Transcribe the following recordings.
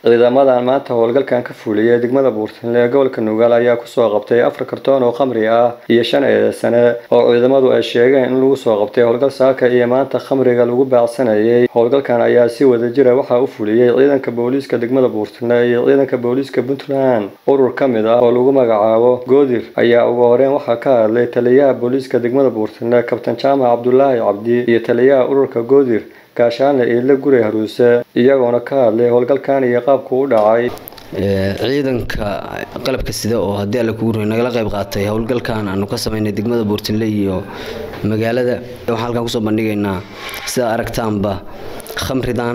ciidamadan maanta howlgalkan ka fuuliyay degmada buurtinle ee gobolka nugaal ayaa kusoo qabtay afar kartoon oo khamri ah iyo shan eedeysane oo ciidamadu ay sheegeen in lagu soo qabtay howlgal saaka iyo maanta khamriga lagu baacsanayay howlgalkan ayaa si wadajira waxaa u fuliyey ciidanka booliiska degmada buurtinle iyo ciidanka booliiska puntland urur ka mid ah oo lagu magacaabo goodir ayaa ugu horeyn waxaa ka hadlay taliyaha booliiska degmada buurtinle kabtan jaamac cabdulaahi cabdi iyo taliyaha ururka goodir gaashaanle iidle guri haruuse iyagoona ka hadlay howlgalkan iyo qaabku u dhacay ciidanka qalabka sida oo haddii alle kugu ruy nagala qayb qaatay howlgalkan aanu ka samaynay degmada buurtinle iyo magaalada waxaan halkan kusoo bandhigaynaa sida aragtaanba khamridan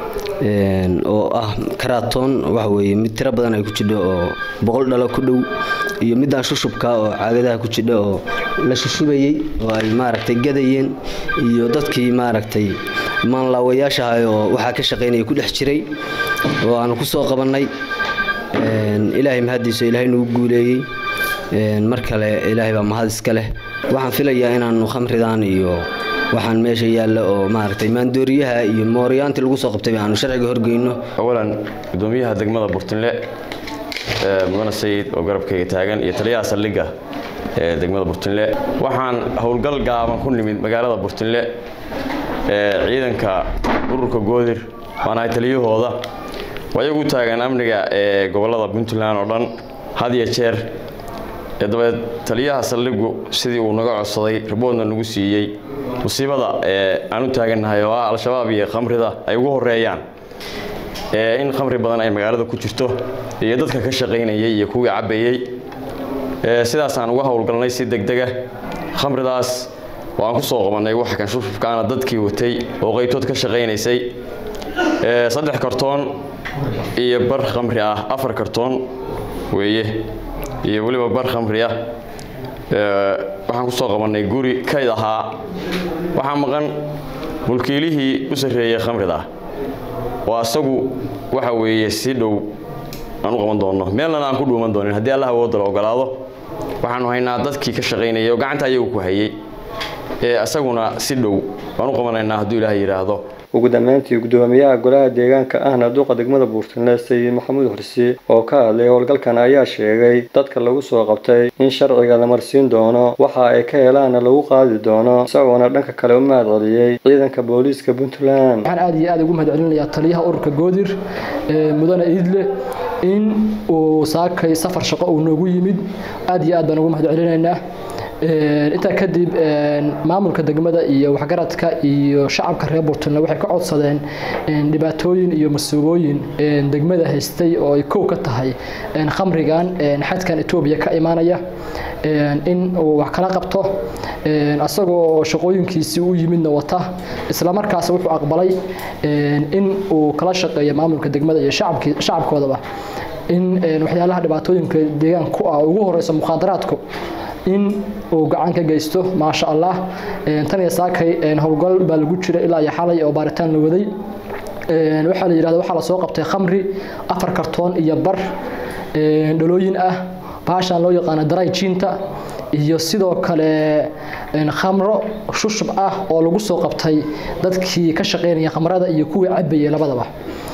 oo ah karaatoon waxa weeye mid tiro badan ay ku jidho oo boqol dhalo ku dhow iyo midaan shushubka oo caagadaha ku jidha oo la shushubayey oo ay maaragtay gadayeen iyo dadkii maaragtay maanlaawayaashahay oo waxaa ka shaqaynaya ku dhex jiray oo aanu ku soo qabannay ilaahay mahaddiiso ilaahay nagu guuleeyey mar kale ilaahay baa mahad iska leh waxaan filayaa inaanu khamridan iyo waxaan meesha yaalla oo maaragtay maandooriyaha iyo mooryaantii lagu soo qabtay aanu sharciga horgeyno awalan gudoomiyaha degmada burtinle mudane sayid oo garabkayga taagan iyo taliyaha saldhigga ee degmada burtinle waxaan howlgal gaaban ku nimid magaalada burtinle ciidanka ururka goodir waan ahay taliyahooda ayagu u taagan amniga ee gobolada puntland oo dhan had iyo jeer dabeed taliyaha saldhigu sidii uu naga codsaday riboodna nagu siiyey musiibada aan u taagannahay oo ah al-shabaab iyo khamrida ay ugu horeeyaan in khamri badan ay magaalada ku jirto iyo dadka ka shaqaynayay iyo kuwii cabbayey sidaasaan uga howlgalnay si degdega khamridaas waan ku soo qabannay wax kan shufufkaana dadkii watay oo qaybtood ka shaqaynaysay saddex kartoon iyo bar khamri ah afar kartoon weeye iyo weliba bar khamri ah waxaan ku soo qabannay guri kayd ahaa waxaa maqan mulkiilihii u sarreeyey khamrida oo asagu waxa weeye si dhow aan u qaban doonno meelnana aan ku dhuuman doonin haddii allah awoodda la ogolaado waxaanu haynaa dadkii ka shaqaynayay oo gacanta ayagu ku hayay ee asaguna si dhow baan u qabanaynaa hadduu ilaahay yidhaahdo ugu dambeyntii gudoomiyaha golaha deegaanka ahna duqa degmada buurtinle sayid maxamuud xursi oo ka hadlay howlgalkan ayaa sheegay dadka lagu soo qabtay in sharciga la marsiin doono waxa ay ka helaanna lagu qaadi doono isagoona dhanka kale u mahad celiyey ciidanka booliiska puntland waxaan aad iyo aad ugu mahad celinayaa taliyaha ururka goodir mudane iidle in uu saakay safar shaqo uu noogu yimid aad iyo aad baan ugu mahad celinaynaa intaa kadib maamulka degmada iyo waxgaradka iyo shacabka reer burtunle waxay ka codsadeen dhibaatooyin iyo masuubooyin degmada haystay oo ay kow ka tahay khamrigan xadkan etoobiya ka imaanaya in uu wax kala qabto asagoo shaqooyinkiisii u yimidna wata islamarkaas wuxuu aqbalay in uu kala shaqeeyo maamulka degmada iyo shacabkoodaba in waxyaalaha dhibaatooyinka deegaan ku ah ugu horeyso mukhaadaraadku in uu gacan ka geysto maasha allah tan iyo saakay howlgal baa lagu jira ilaa iyo xalay oo baaritaan la waday waxaa la yidhahda waxaa lasoo qabtay khamri afar kartoon iyo bar dhalooyin ah baashaan loo yaqaano daray jiinta iyo sidoo kale khamro shushub ah oo lagu soo qabtay dadkii ka shaqaynaya khamrada iyo kuwii cabayay labadaba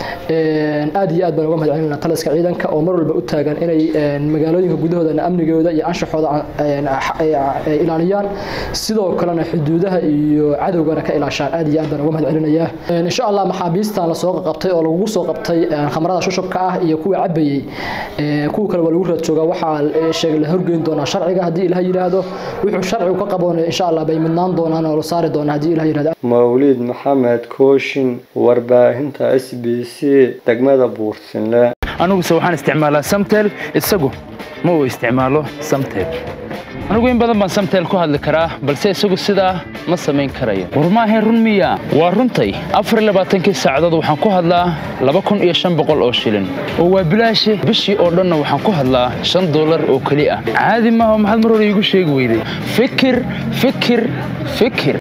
aad iyo aad baan uga mahad celinaa taliska ciidanka oo mar walba u taagan inay magaalooyinka gudahoodana amnigooda iyo anshaxooda ilaaliyaan sidoo kalena xuduudaha iyo cadowgana ka ilaashaan aad iyo aad baan uga mahad celinayaa insha allah maxaabiistan lasoo qabtay oo lagu soo qabtay khamrada shushubka ah iyo kuwa cabayey kuwa kale waa lagu raad joogaa waxaa sheegay la horgeyn doonaa sharciga haddii ilaah yidhaahdo wuxuu sharcigu ka qaboonay insha allah bay midnaan doonaan oo la saari doonaa haddii ilaah yidhahdo mawliid maxamed kooshin warbaahinta s b c degmada buurtinle aniguse waxaan isticmaalaa samtel isagu ma uu isticmaalo samtel anigu in badan baan samtel ku hadli karaa balse isagu sidaa ma samayn karayo war maahayn run miya waa runtay afarlabaatankii saacadood waxaan ku hadlaa laba kun iyo shan boqol oo shilin oo waa bilaashe bishii oo dhanna waxaan ku hadlaa shan dollar oo keli ah caadi maaha maxaad mar hore iigu sheegi weyday fikir fikir fikir